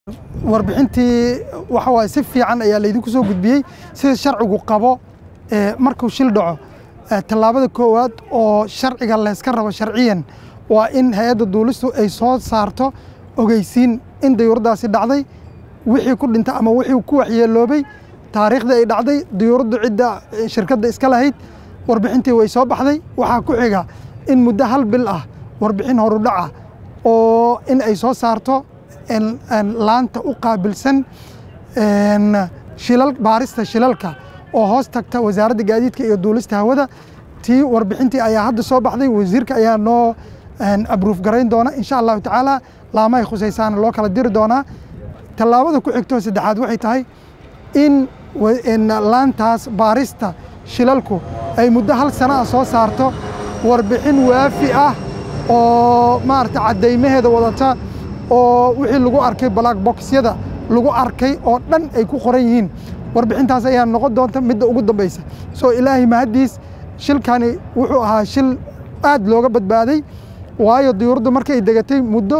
warbixintii waxa waaye si fiican ayaa laydinku soo gudbiyey sida sharcigu qabo markuu shil dhaco tallaabada koowaad oo sharciga layska rabo sharciyan waa in hay-adda duulistu ay soo saarto ogeysiin in dayuuradaasi dhacday wixii ku dhinta ama wixii ku waxyeeloobay taariikhdii ay dhacday dayuuraddu cidda shirkadda iska lahayd warbixintii way soo baxday waxaa ku xiga in muddo hal bil ah warbixin horudhaca oo in ay soo saarto laanta u qaabilsan shilal baarista shilalka oo hoos tagta wasaaradda gaadiidka iyo duulista hawada tii warbixintii ayaa hadda soo baxday wasiirka ayaa noo abruuf garayn doona insha allahu tacaala laamahay khusaysaana loo kala diri doonaa tallaabada ku xigto saddexaad waxay tahay in laantaas baarista shilalku ay muddo hal sana ah soo saarto warbixin waafi ah oo maarata caddaymaheeda wadata oo wixii lagu arkay black boxyada lagu arkay oo dhan ay ku qoran yihiin warbixintaas ayaa noqon doonta midda ugu dambaysa soo ilaahay mahaddiis shilkani wuxuu ahaa shil aad looga badbaaday waayo diyuuraddu markay degatay muddo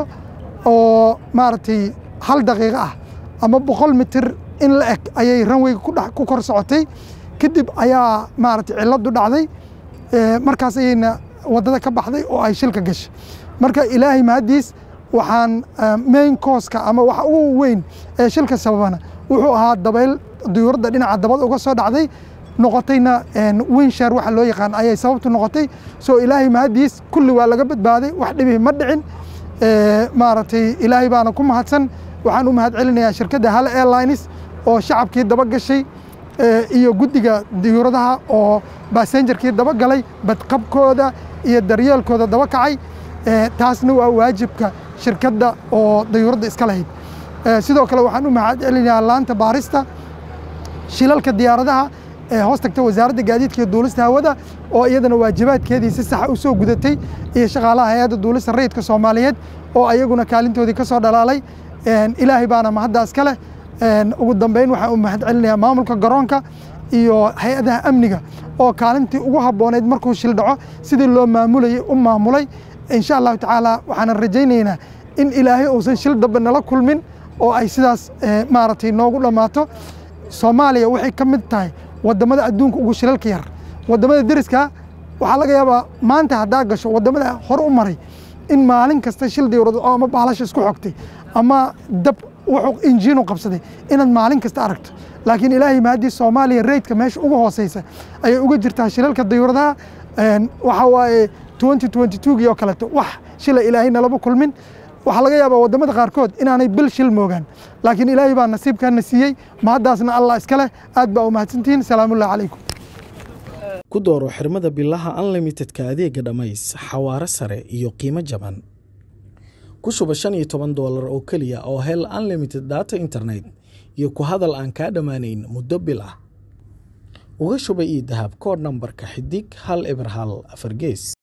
oo maaragtay hal daqiiqo ah ama boqol mitir in la eg ayay ranweyga ku kor socotay kadib ayaa maaragtay cilladdu dhacday markaas ayayna waddada ka baxday oo ay shilka gashay marka ilaahay mahaddiis waxaan main kooska ama waxa ugu weyn ee shilka sababana wuxuu ahaa dabayl diyuuradda dhinaca dabad uga soo dhacday noqotayna winsher waxa loo yaqaan ayay sababtu noqotay soo ilaahay mahaddiis kulli waa laga badbaaday wax dhibi ma dhicin maaragtay ilaahay baana ku mahadsan waxaan u mahad celinayaa shirkadda hal airlines oo shacabkii daba gashay iyo guddiga diyuuradaha oo basenjarkii daba galay badqabkooda iyo daryeelkooda daba kacay taasna waa waajibka shirkadda oo dayuuradda iska lahayd sidoo kale waxaan u mahad celinayaa laanta baarista shilalka diyaaradaha ee hoos tagta wasaaradda gaadiidka iyo duulista hawada oo iyadana waajibaadkeedii si saxa u soo gudatay iyo shaqaalaha hay-adda duulista rayidka soomaaliyeed oo ayaguna kaalintoodii ka soo dhalaalay ilaahay baana mahaddaas ka leh ugu dambeyn waxaan u mahad celinayaa maamulka garoonka iyo hay-adaha amniga oo kaalintii ugu habbooneyd markuu shil dhaco sidii loo maamulayay u maamulay insha allahu tacaala waxaanan rajaynaynaa in ilaahay uusan shil dambe nala kulmin oo ay sidaas maaragtay noogu dhammaato soomaaliya waxay ka mid tahay waddamada adduunka ugu shilalka yar waddamada deriska waxaa laga yaabaa maanta haddaa gasho waddamada hor u maray in maalin kasta shil diyuurad oo ama baalasha isku xogtay ama dab wuxuu injiinu qabsaday inaad maalin kasta aragto laakiin ilaahay mahadii soomaaliya reydka meesha ugu hooseysa ayay uga jirtaa shilalka diyuuradaha waxa waaye twenty twenty twogii oo kaleeto wax shila ilaahay nalaba kulmin waxaa laga yaabaa waddamada qaarkood inaanay bil shil moogaan laakiin ilaahay baa nasiibkaana siiyey mahaddaasna allah iska leh aad baa u mahadsantihiin salaamullahi calaykum ku dooro xirmada bilaha unlimitedka adeega dhammays xawaare sare iyo qiimo jaban ku shuba shan iyo toban doolar oo keliya oo hel unlimited data internet iyo ku hadal aan kaa dhammaanayn muddo bil ah uga shuba io dahab koodh nambarka xidig hal eber hal afar gees